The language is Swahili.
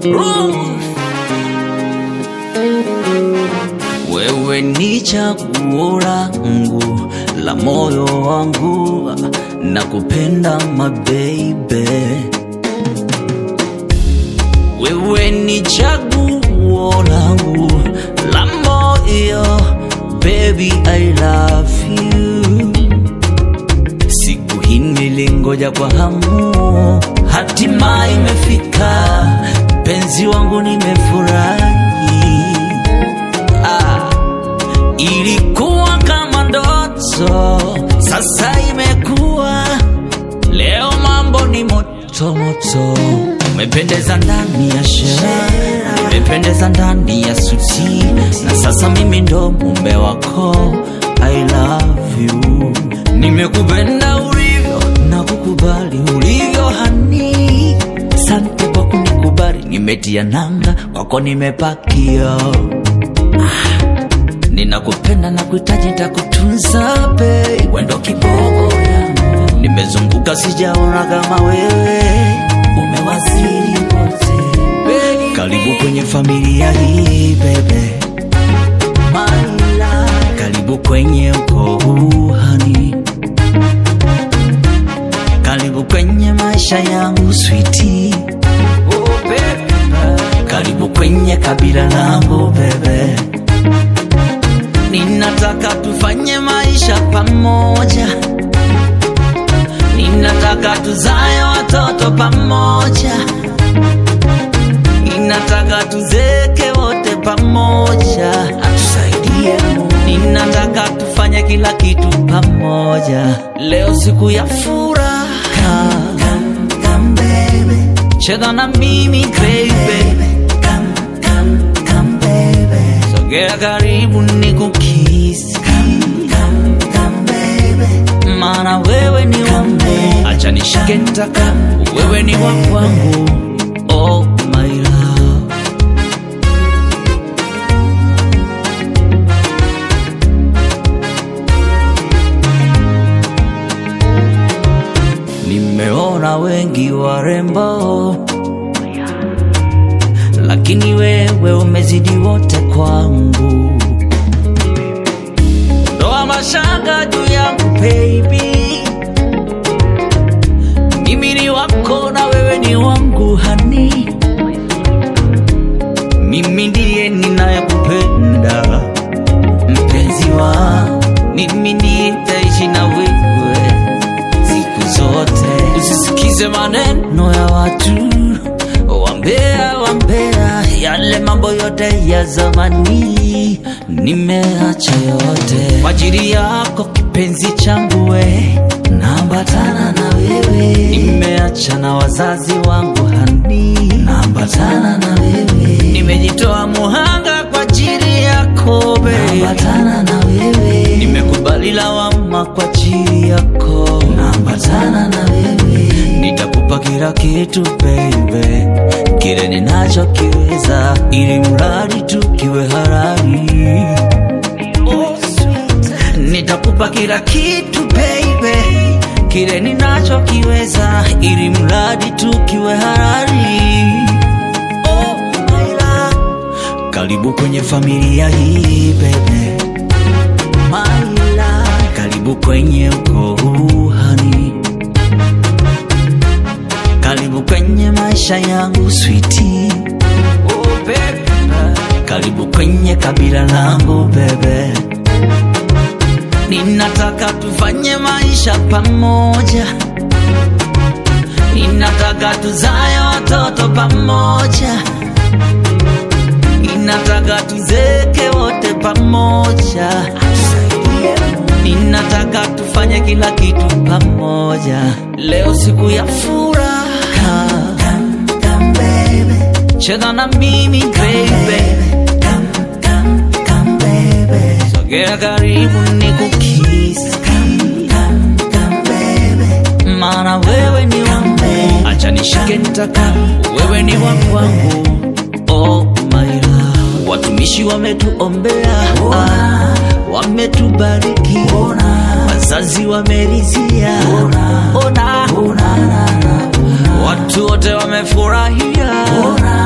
Ruth. Wewe ni chaguo langu la moyo wangu, nakupenda my baby. Wewe ni chaguo langu la moyo, baby I love you. Siku hii nilingoja kwa hamu, hatima imefika, penzi wangu nimefurahi. Ah, ilikuwa kama ndoto, sasa imekuwa leo, mambo ni moto moto. Umependeza ndani ya sherehe, umependeza ndani ya suti, na sasa mimi ndo mume wako. I love you, nimekupenda ulivyo na kukubali ulivyo hani. Sante kwa kunikubali, nimetia nanga kwako, nimepakia ninakupenda na kuhitaji nitakutunza babe, wendo kiboko yangu, nimezunguka sijaona kama wewe, umewaziri wote baby. Karibu kwenye familia hii bebe, my love. Karibu kwenye ukoo huu honey, karibu kwenye maisha yangu sweetie, oh baby. Karibu kwenye kabila langu bebe Ninataka tufanye maisha pamoja, ninataka tuzae watoto pamoja, ninataka tuzeke wote pamoja, atusaidie Mungu. Ninataka tufanye kila kitu pamoja, leo siku ya furaha. Cheza na mimi baby, sogea karibu nikukisi, maana wewe ni wangu, acha nishike nitaka, wewe ni wa kwangu, oh my love. Nimeona wengi warembo, lakini wewe umezidi wote kwangu. Ndoa mashaka juu yangu baby, mimi ni wako na wewe ni wangu hani, mimi ndiye ninayekupenda mpenzi wangu, mimi ndiye nitaishi na wewe siku zote. Usisikize maneno ya watu wambea, wambea, yale mambo yote ya zamani nimeacha yote kwa ajili yako kipenzi changu, we naambatana na wewe, nimeacha na wazazi wangu hani, naambatana na wewe, nimejitoa muhanga kwa ajili yako be, naambatana na wewe, nimekubali lawama kwa ajili yako, naambatana na wewe, nitakupa kila kitu baby, kile ninachokiweza, ili mradi tu kiwe halali. Oh, sweet. Nitakupa kila kitu baby, kile ninachokiweza, ili mradi tu kiwe halali. Oh, my love. Karibu kwenye familia hii baby, my love. Karibu kwenye ukoo huu honey. Karibu kwenye maisha yangu sweetie. Oh, baby. Karibu kwenye kabila langu bebe, ninataka tufanye maisha pamoja, ninataka tuzae watoto pamoja, ninataka tuzeke wote pamoja, ninataka tufanye kila kitu pamoja, leo siku ya furaha. Cheza na mimi baby, sogea karibu nikukisi, maana wewe ni wangu, acha nishike nitaka, wewe ni wa kwangu, oh my love. Watumishi wametuombea, ah, wametubariki, wazazi wamerizia, ona, watu wote wamefurahia,